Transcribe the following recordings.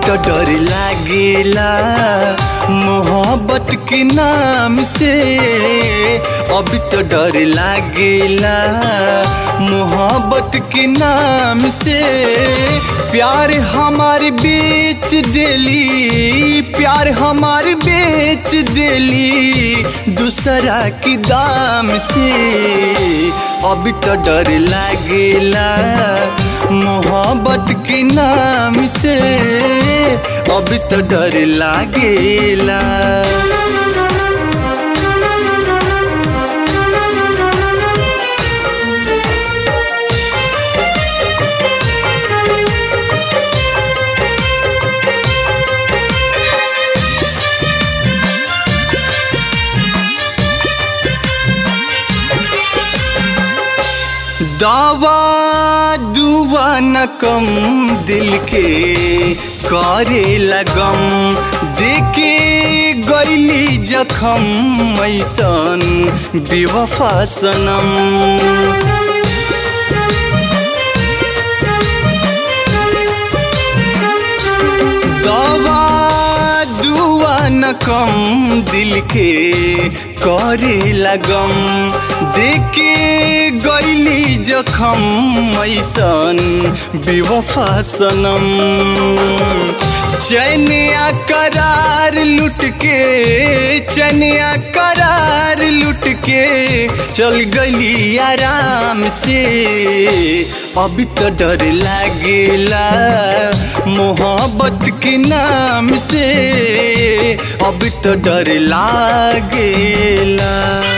तो डर लागेला मोहब्बत के नाम से अभी तो डर लागेला मोहब्बत के नाम से प्यार हमारे बेच देली प्यार हमारे बेच देली दूसरा की दाम से अभी तो डर लागेला मोहब्बत के नाम से अभी तो डर लागेला दावा दुआ न कम दिल के करे लगम देखे गैली जखम ऐसन बेवफा सनम दवा दुआ न कम दिल के करे लगम देखे गैली जखम ऐसन बेवफा सनम चैन करार लुट के चैन करार लुट के चल गली आराम से अभी तो डर लागेला मोहब्बत के नाम से अभी तो डर लागेला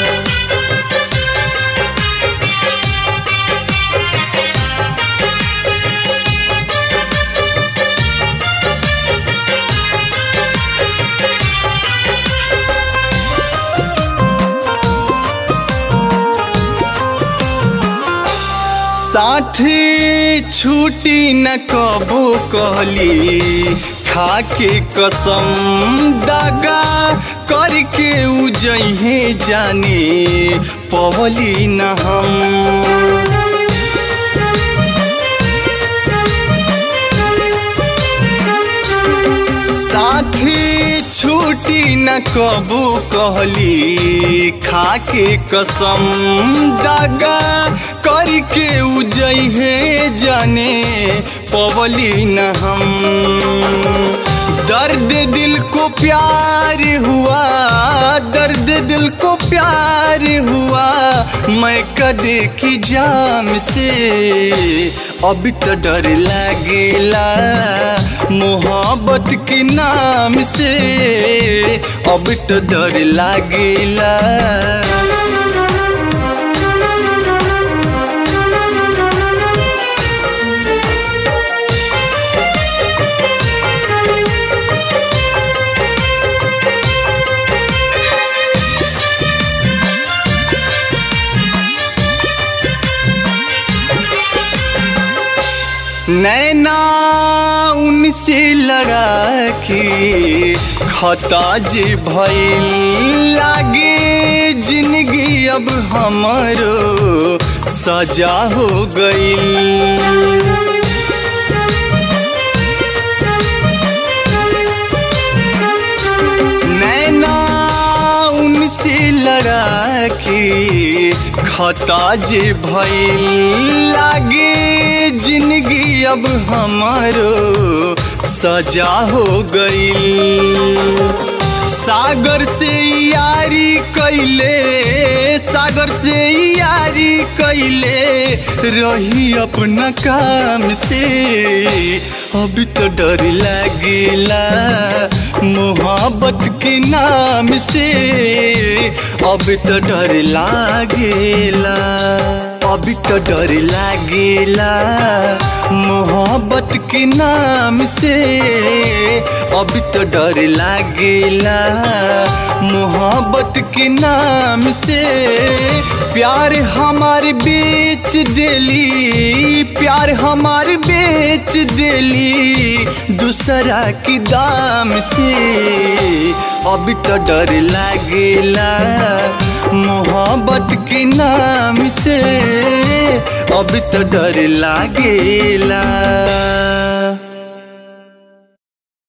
साथी छूटी न कबो कहली खाके कसम दागा करके उजहे जाने पवली न हम साथी छूटी न कबू कहली खाके कसम दागा करके उजहे जाने पवली न हम दर्द दिल को प्यार हुआ दर्द दिल को प्यार हुआ मैं कदे की जाम से अभी तो डर लगेला मोहब्बत के नाम से अभी तो डर लगेला नैना उनसे लड़ा के खता जे भइल लागे जिंदगी अब हमरो सजा हो गईल नैना उनसे लड़ा के खता जे भइल लागे जिंदगी अब हमारो सजा हो गईल सागर से यारी कैले सागर से यारी कैले रही अपना काम से अभी तो डर लगेला मोहब्बत के नाम से अभी तो डर लागेला अभी तो डर लागेला मोहब्बत के नाम से अभी तो डर लागेला मोहब्बत के नाम से प्यार हमारे बेच देली प्यार हमारे बेच देली दूसरा की दाम से अभी तो डर लागेला मोहब्बत के नाम से अभी तो डर लागेला